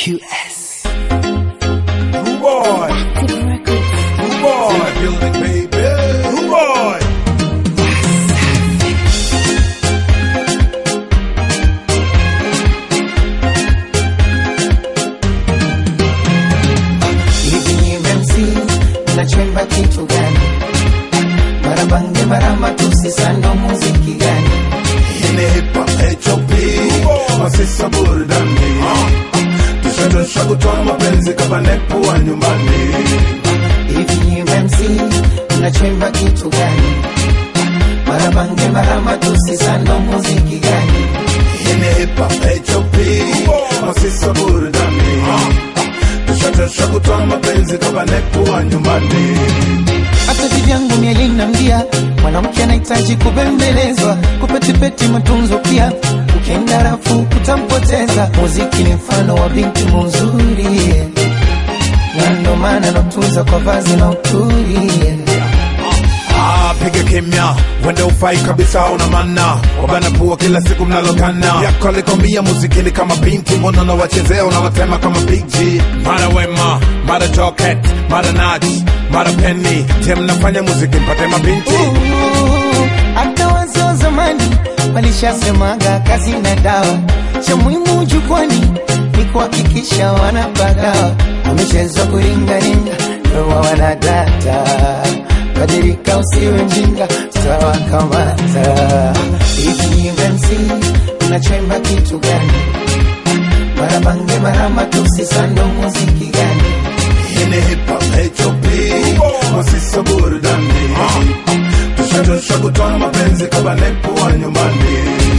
QS. Rude boy. Rude boy. Building baby. Rude boy. hivi ni MC nachemba kitu gani? Marabange marama tusisando muziki gani? Yine hip hop HOP. Masisa burudani. Tushadosha kutoa mapenzi kama nepu wa nyumbani. Hivi ni MC nachemba kitu gani? Marabange marama tusisando muziki gani? Yine hip hop HOP. Masisa burudani. Tushadosha kutoa mapenzi kama nepu wa nyumbani. hata vivyangu mielinambia mwanamke anahitaji kubembelezwa kupetipeti matunzo pia ukienda rafu kutampoteza muziki ni mfano wa binti muzuri na ndo maana natunza kwa vazi na uturi Ah, piga kimya, wende ufai kabisa, una mana wabana pua kila siku mnalokana yako alikwambia muzikini kama binti, mbona unawachezea unawatema kama Big G. Mara Wema, mara Joket, mara Naj, mara Penny, je, mnafanya muziki mpate mabinti? Ooh, hata wazee wa zamani walishasemaga kazi na dawa, cha muhimu jukwani ni kuhakikisha wanapagawa. Wamechezwa kuringaringa, ndoa wanadata, badilika usiwe mjinga, tutawakamata. Hivi ni MC unachemba kitu gani? Marabange marama tusisando muziki gani? Yine hip hop HOP, masisa burudani, tushadosha kutoa mapenzi kama nepu wa nyumbani.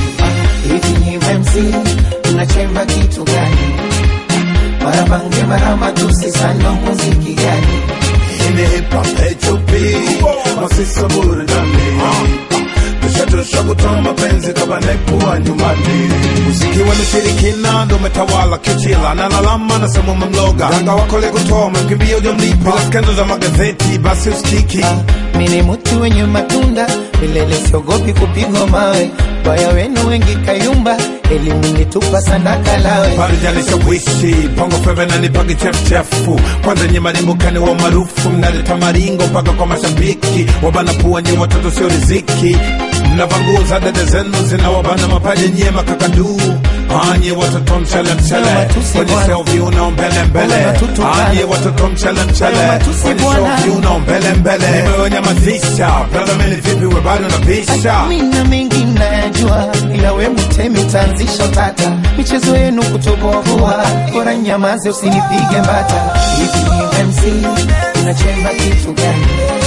hivi ni MC unachemba kitu gani? Marabange marama tusisando muziki gani? Yine hip hop HOP, masisa burudani, tushadosha kutoa mapenzi kama nepu wa nyumbani. Muziki wa ushirikina ndo umetawala kichila, na lalama na sema umemloga ganga wako leo kutoa umemkimbia hujamlipa, bila skendo za magazeti basi usikiki. Mimi ni mtu wenye matunda milele, siogopi kupigwa mawe. Baya wenu wengi kayumba, elimu nitupa sadaka lawe. Parijalisha wishi bongo feve na nipagi chefuchefu kwanza nye marimbukani wa maarufu mnaleta maringo mpaka kwa mashabiki wabana pua nye watoto sio riziki mnavanguza dede zenu zinawabana mapaja nye makakaduu anye watoto mchele mchele Matusi kwenye bwana. selvi unao mbele mbele Bwana matutu bwana. anye watoto mchele mchele Matusi kwenye bwana. selvi unao mbele mbele nimewanyamazisha brother mimi vipi we bado napisha Mina mengi nayajua, ila we mtemi tanzisha utata. Michezo yenu kutoboa, bora nyamaze usinipige mbata. Hivi ni MC unachemba kitu gani?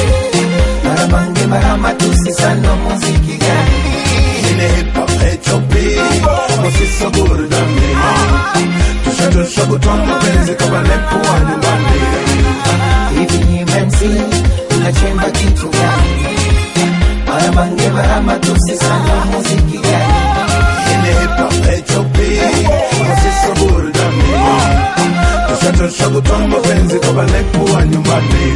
Marabange marama tusisando muziki gani? Yine hip hop HOP Masisa burudani Tushadosha kutoa mapenzi kama nepo wa nyumbani hivi ni MC unachemba kitu gani? Marabange marama tusisando muziki gani? Yine hip hop HOP Masisa burudani Tushadosha kutoa mapenzi kama nepo wa nyumbani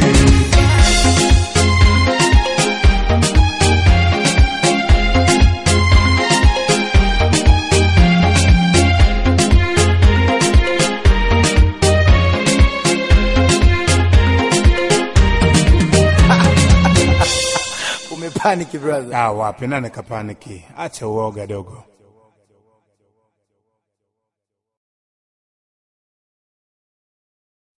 Umepaniki brother. Ah, wapi nane kapaniki Acha uoga dogo